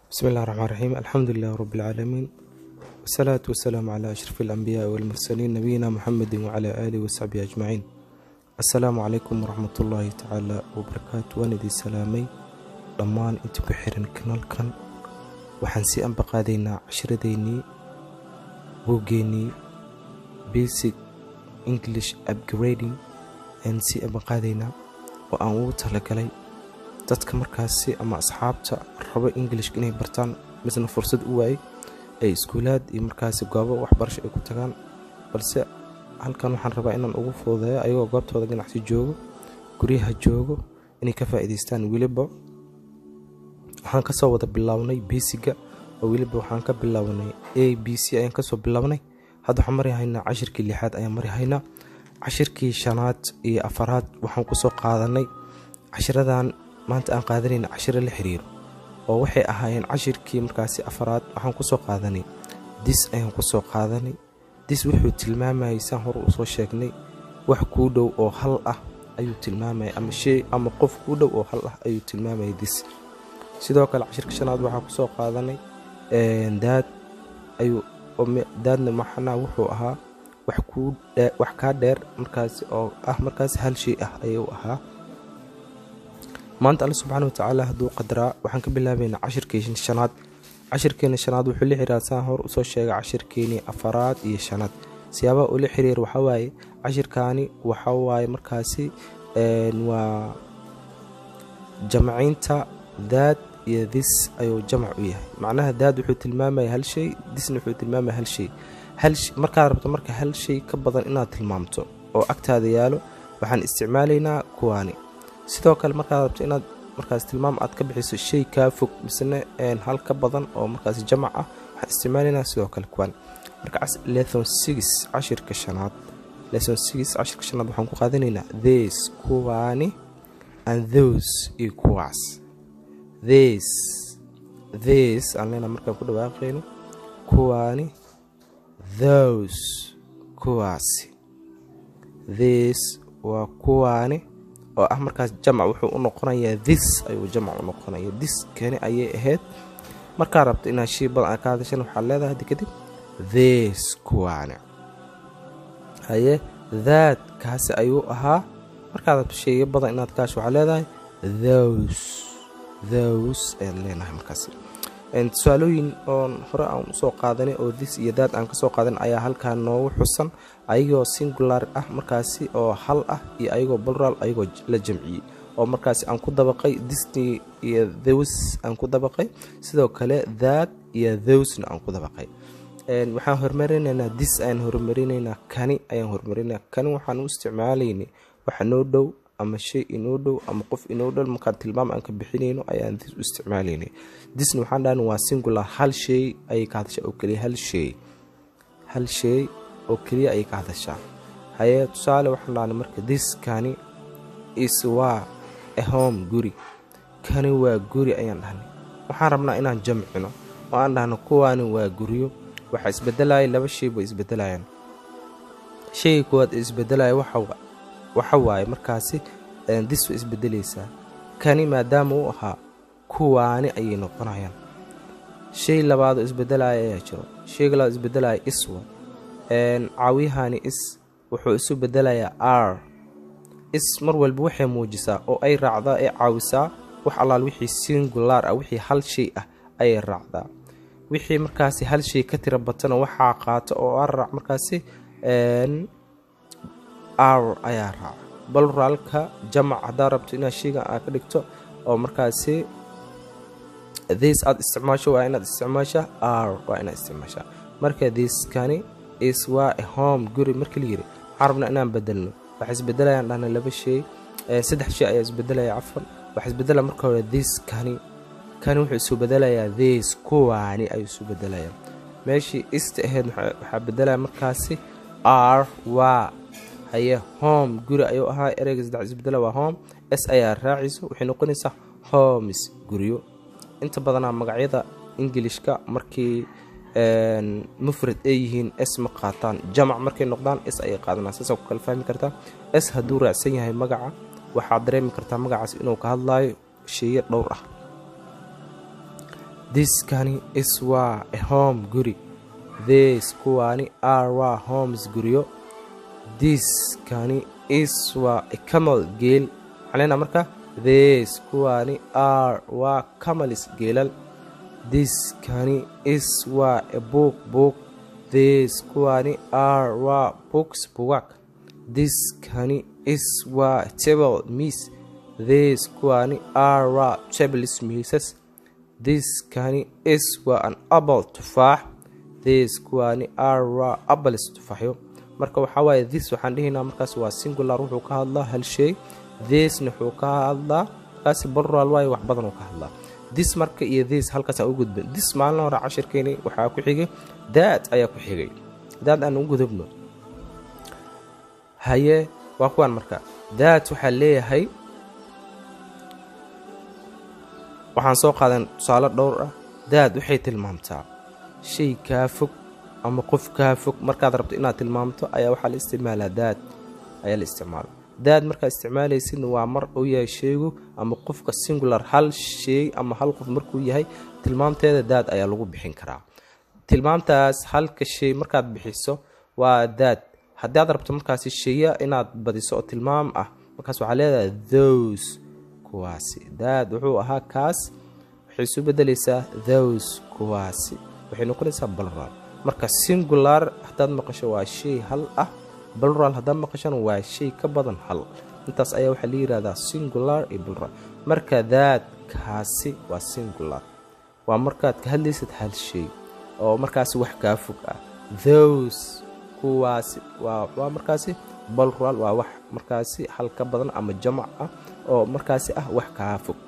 بسم الله الرحمن الرحيم الحمد لله رب العالمين والصلاة والسلام على أشرف الأنبياء والمرسلين نبينا محمد وعلى آله وصحبه أجمعين السلام عليكم ورحمة الله تعالى وبركاته وأنا دي سلامي dhammaan inta ku xiran kanaalkan waxaan sii ambaqaadaynaa cashiradeennii buuggeennii basic english upgrading ayaan sii ambaqaadaynaa oo aan ugu talagalay dadka markaasi ama asxaabta rabo englishka inay bartaan misna fursad u waayay ay iskuulaad iyo markaasi goobo waxbarasho ay ku tagaan balse halkan waxaan rabaa inaan ugu fududeeyo ayagoo goobtooda ganacsi joogo guryaha joogo inay ka faa'iidaystaan weliba waxaan kasoo wada bilownay besiga oo weliba waxaan ka bilownay a b c ayaan kasoo bilownay hadda waxaan mari haynaa cashirkii lixaad ayaan mari haynaa cashirkii shanaad iyo afaraad waxaan kusoo qaadanay cashiradan maanta aan qaadanayna cashiro la xiriiro oo waxay ahaayeen cashirkii markaasi afaraad waxaan kusoo qaadanay dis ayaan kusoo qaadanay dis wuxuu tilmaamayay saan hore usoo sheegnay wax kuu dhow oo hal ah ayuu tilmaamaya ama shay ama qof kuu dhow oo hal ah ayuu tilmaamaya dis sidoo kale cashirka shanaad waxaa kusoo qaadanay daad ayuu daadna maxanaa wuxuu ahaa wax kaa dheer markaasi oo ah markaasi hal shay ah ayuu ahaa maanta alle subxaana watacaala hadduu qadaraa waxaan ka bilaabaynaa cashirkii shanaad cashirkeena shanaad wuxuu la xiriira saan hor usoo sheegay cashirkeenii afaraad iyo shanaad siyaabaha uu la xiriir waxawaaye cashirkaani waxawaaye markaasi waa jamciinta daad iyo dis ayuu jamac u yahay macnaha daad wuxuu tilmaamaya hal shay disna wuxuu tilmaamaya hal shay markaad rabto marka hal shay ka badan inaad tilmaamto oo agtaada yaalo waxaan isticmaalaynaa kuwaani sidoo kale markaad rabto inaad markaas tilmaam aad ka bixiso shay kaa fog misne hal ka badan oo markaas jamac ah waxaan isticmaalaynaa sidoo kale kuwaani marka lethon six cashirka shanaad lesson six cashirka shanaad waxaan ku qaadanaynaa this kuwaani and those iyo kuwaas this this aan leenaha markaan ku dhawaaqayno kuwaani those kuwaasi this waa kuwaani oo ah markaas jamac wuxuu u noqonayaa this ayuu jamac u noqonaya this kani ayay ahayd markaa rabto inaad shii badan aa ka hadashan waxaad leedahay haddi kadib this kuwaani haye that kaasi ayuu ahaa markaad rabto sheeyo badan inaad kaash waxaad leedahay those those ayaad leenahay markaas tusaalooyin oon hore aan usoo qaadanay oo this iyo daad aan kasoo qaadan ayaa halkaa noogu xusan ayagoo singular ah markaasi oo hal ah iyo ayagoo balral ayagoo la jamciyey oo markaasi aan ku dabaqay disney iyo those aan ku dabaqay sidoo kale daad iyo thosena aan ku dabaqay waxaan horumarinaynaa dis ayaan horumarinaynaa kani ayaan horumarinaa kani waxaan u isticmaalaynay waxa noo dhow ama shay inoo dhow ama qof inoo dhow markaan tilmaam aan ka bixinayno ayaan dis u isticmaalaynay disna waxaan dhahan waa singular hal shay ayay ka hadashaa oo keliya hal shay hal shay oo keliya ayay ka hadashaa haye tusaale waxaan dhahnay marka dis kani is waa a home guri kani waa guri ayaan dhahnay waxaan rabnaa inaan jamcino oo aan dhahno kuwaani waa guryo waxaa isbedelaya laba shay bay isbedelayaan shayga koowaad ee isbedelaya waxa waxa waaye markaasi dis way isbedelaysaa kani maadaama uu ahaa kuwaani ayay noqonayaan shay labaadoo isbedelaya ayaa jiro shayga labaad isbedelaya iswa caawiyahani is wuxuu isu bedelayaa r is mar walba waxay muujisaa oo ay raacdaa ee caawisaa wax allaal wixii singular ah wixii hal shay ah ayay raacdaa wixii markaasi hal shay ka tira batana waxaa qaata oo arraac markaasi r ayaa raaca balraalka jamac haddaad rabto inaad shaygan aad ka dhigto oo markaasi this aad isticmaasho waa inaad isticmaashaa r waa inaad isticmaashaa marka thiskani is waa a home guri markii la yiri waxaan rabnaa inaan bedelno waxay isbedelayaan dhahna laba shay saddex shay ayaa isbedelaya cafan waxaa isbedelaya marka hore this kani kani wuxuu isu bedelayaa this kuwaani ayuu isu bedelayaa meeshii ista ahayd waxaa bedelaya markaasi r waa haye home guri ayuu ahaa ereyga saddex isbedela waa home s ayaa raacayso waxay noqonaysaa homes guryo inta badanaa magacyada ingilishka markii mufrad ay yihiin s ma qaataan jamac markay noqdaan s ayay qaadanaa saasaa ku kala fahmi kartaa s hadduu raacsan yahay magaca waxaad dareemi kartaa magacaas inuu ka hadlaayo sheeyo dhowr ah diskani is waa a home guri this kuwaani are waa homes guryo diskani is waa a camal geel macnayna marka this kuwaani are waa camalis geelal diskani is waa a book book this kuwaani are waa books bugag diskani is waa table miis this kuwaani are waa tables miisas diskani is waa an apple tufaax this kuwaani are waa apples tufaaxyo marka waxaa waaye this waxaan dhihaynaa markaas waa singular wuxuu ka hadlaa hal shay thisna wuxuu ka hadlaa markaasi plural waaye wax badan uu ka hadlaa this marka iyo this halkaas aan u gudbin this maalin hore cashirkeeni waxaa ku xigay daad ayaa ku xigay daad aan u gudubno haye waa kuwaan marka daad waxaa leeyahay waxaan soo qaadan tusaale dhowr ah daad waxay tilmaamtaa shay kaa fog ama qof kaa fog markaad rabto inaad tilmaamto ayaa waxaa la isticmaalaa daad ayaa la isticmaala daad markaa isticmaalaysidna waa mar uu yahay sheygu ama qofka singular hal sheey ama hal qof markuu yahay tilmaamteeda daad ayaa lagu bixin karaa tilmaamtaas halka shay markaad bixiso waa daad haddii aad rabto markaasi sheeya inaad badiso oo tilmaam ah markaas waxaa leedahay those kuwaasi daad wuxuu ahaa kaas waxay isu bedelaysaa those kuwaasi waxay noqonaysaa balral marka singular haddaad maqasho waa shay hal ah balral haddaad maqashona waa shay ka badan hal intaas ayaa waxaa la yihahdaa singular iyo balral marka daad kaasi waa singular waa markaad ka hadlaysid hal shay oo markaasi wax kaa fog ah those kuwaasi waa markaasi balral waa wax markaasi hal ka badan ama jamac ah oo markaasi ah wax kaa fog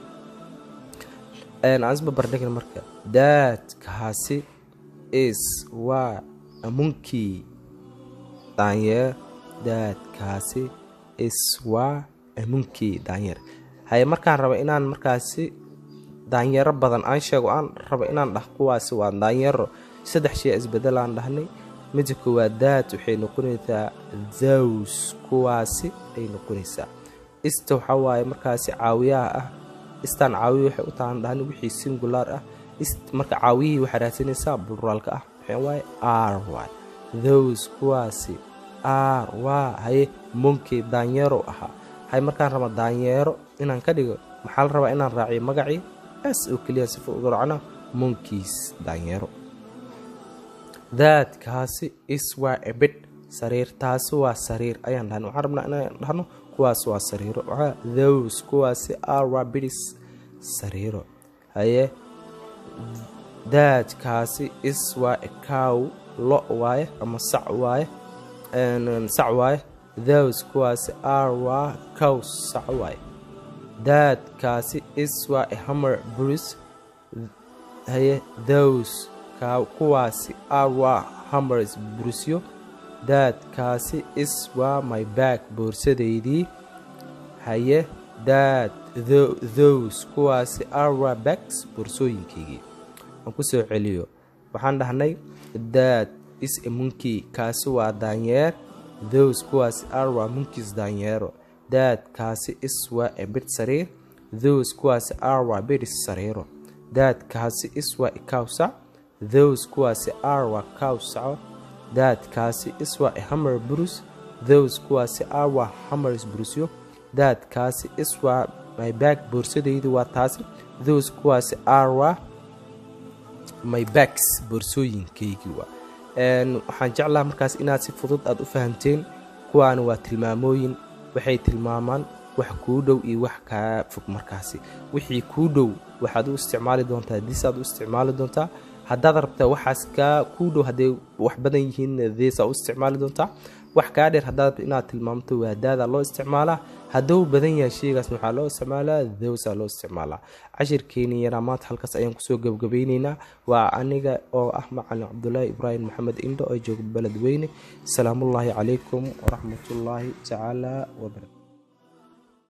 aansbabardhigna marka daadkaasi is waa amunkii daanyeer daadkaasi is waa amunkii daanyeer haye markaan raba inaan markaasi daanyeero badan aan sheego aan raba inaan dhah kuwaasi waa daanyeero saddex shay isbedelaan dhahnay midda koowaad daad waxay noqonaysaa thows kuwaasi ay noqonaysaa ista waxaa waaye markaasi caawiyaha ah istaan caawiya waxay u tahan dhahni wixii singular ah marka caawiyihii waxaa raadsanaysaa buraalka ah waxaa waaye r waay those kuwaasi r waa haye monkey daanyeero ahaa haye markaan raba daanyeero inaan ka dhigo maxaa la rabaa inaan raaciyo magacii s oo keliya sifa uga racna monkeys daanyeero daadkaasi is waa ebid sariir taasi waa sariir ayaan dhahna waxaan rabnaa inaan dhahno kuwaas waa sariiro waxaa those kuwaasi r waa bidis sariiro haye daadkaasi is waa ekow lo waaye ama sac waaye sac waaye those kuwaasi r waa cow sac waaye daadkaasi is waa hammer bruce haye those kuwaasi r waa hammers brusyo daadkaasi is waa my back boorsadeydii haye daad those kuwaasi r waa backs boorsooyinkaygii aan ku soo celiyo waxaan dhahnay daad is a monkey kaasi waa daanyeer those kuwaasi r waa monkeys daanyeero daadkaasi is waa a bid sariir those kuwaasi r waa bidis sariiro daadkaasi is waa ikawsac those kuwaasi r waa cow saco daadkaasi is waa a hammer brus those kuwaasi r waa hammers brusyo daadkaasi is waa my back boorsadaydu waa taasi those kuwaasi r waa my backs boorsooyinkaygii waa waxaan jeclaha markaas inaad si fudud aad u fahamteen kuwaana waa tilmaamooyin waxay tilmaamaan wax kuu dhow iyo wax kaa fog markaasi wixii kuu dhow waxaad u isticmaali doontaa disaad u isticmaali doontaa haddaad rabtaa waxaas kaa kuu dhow hadday wax badan yihiin deesaa u isticmaali doontaa wax kaa dheer haddaad inaad tilmaamto waadaadaa loo isticmaalaa hadduu badan yahay sheygaasna waxaa loo isticmaalaa dowsaa loo isticmaalaa cashirkeeni yaraa maanta halkaas ayaan kusoo gebgabayneynaa waa aniga oo ah macalin cabdulaahi ibraahim maxamed indho oo jooga beledweyne asalaamullaahi calaykum waraxmatullaahi tacaala wabarakatu